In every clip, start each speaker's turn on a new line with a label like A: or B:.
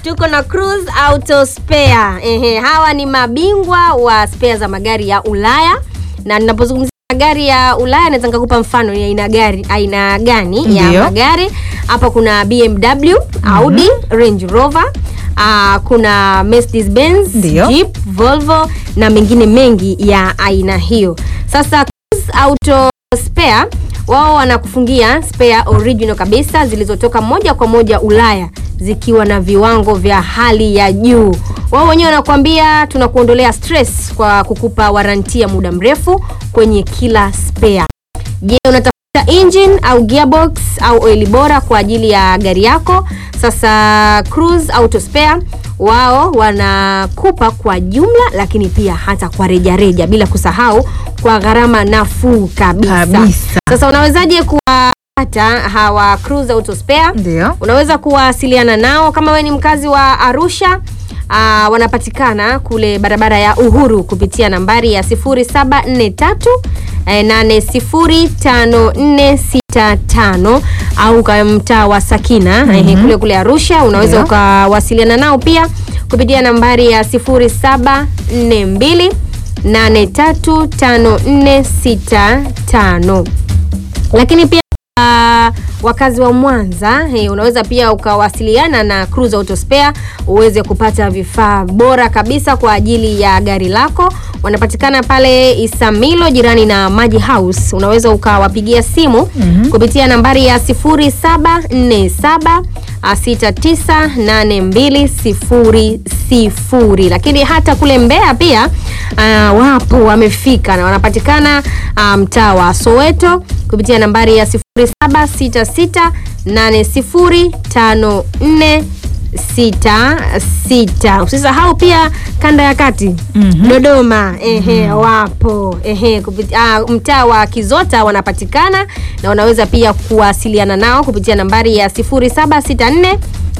A: tuko na Cruise Auto Spare. Ehe, hawa ni mabingwa wa spare za magari ya Ulaya na ninapozungumzia magari ya Ulaya naweza nikakupa mfano ni aina gari aina gani ya
B: Ndiyo.
A: magari. Hapa kuna BMW, Audi, Range Rover, ah, kuna Mercedes Benz,
B: Ndiyo.
A: Jeep, Volvo na mengine mengi ya aina hiyo. Sasa Cruise Auto Spare wao wanakufungia spare original kabisa zilizotoka moja kwa moja Ulaya zikiwa na viwango vya hali ya juu. Wao wenyewe wanakuambia tunakuondolea stress kwa kukupa waranti ya muda mrefu kwenye kila spare. Je, unatafuta engine au gearbox au oili bora kwa ajili ya gari yako? Sasa Cruise Auto Spare wao wanakupa kwa jumla, lakini pia hata kwa rejareja, bila kusahau kwa gharama nafuu kabisa.
B: Kabisa.
A: Sasa unawezaje kuwapata hawa Cruise Auto Spare?
B: Ndio.
A: Unaweza kuwasiliana nao kama we ni mkazi wa Arusha. Uh, wanapatikana kule barabara ya Uhuru kupitia nambari ya 0743 eh, 805465 au kwa mtaa wa Sakina eh, kule kule Arusha. Unaweza
B: Ndio.
A: ukawasiliana nao pia kupitia nambari ya 0742 835465 lakini pia uh, wakazi wa Mwanza hey, unaweza pia ukawasiliana na Cruise Auto Spare uweze kupata vifaa bora kabisa kwa ajili ya gari lako. Wanapatikana pale Isamilo jirani na Maji House. Unaweza ukawapigia simu kupitia nambari ya 0747 698200 lakini hata kule Mbeya pia uh, wapo wamefika na wanapatikana uh, mtaa wa Soweto kupitia nambari ya 0766805466. Usisahau pia kanda ya kati Dodoma, ehe, wapo ehe, kupitia ah, mtaa wa Kizota wanapatikana na unaweza pia kuwasiliana nao kupitia nambari ya 0764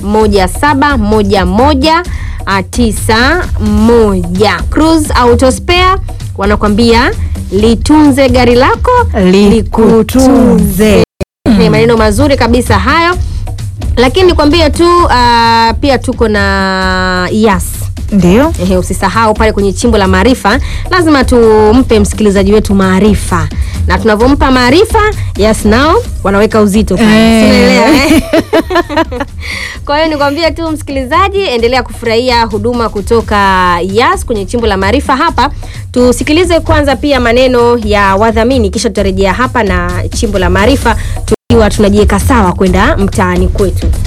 A: 1711 ah, 91. Cruise Auto Spare wanakwambia litunze gari lako
B: Likutunze.
A: Ni maneno mazuri kabisa hayo, lakini nikwambie tu ah, pia tuko na Yas.
B: Ndio.
A: Ehe, usisahau pale kwenye chimbo la maarifa, lazima tumpe msikilizaji wetu maarifa, na tunavyompa maarifa, Yas nao wanaweka uzito pale.
B: Eh.
A: Si unaelewa, eh? Kwa hiyo nikwambie tu msikilizaji, endelea kufurahia huduma kutoka Yas kwenye chimbo la maarifa. Hapa tusikilize kwanza pia maneno ya wadhamini, kisha tutarejea hapa na chimbo la maarifa tukiwa tunajiweka sawa kwenda mtaani kwetu.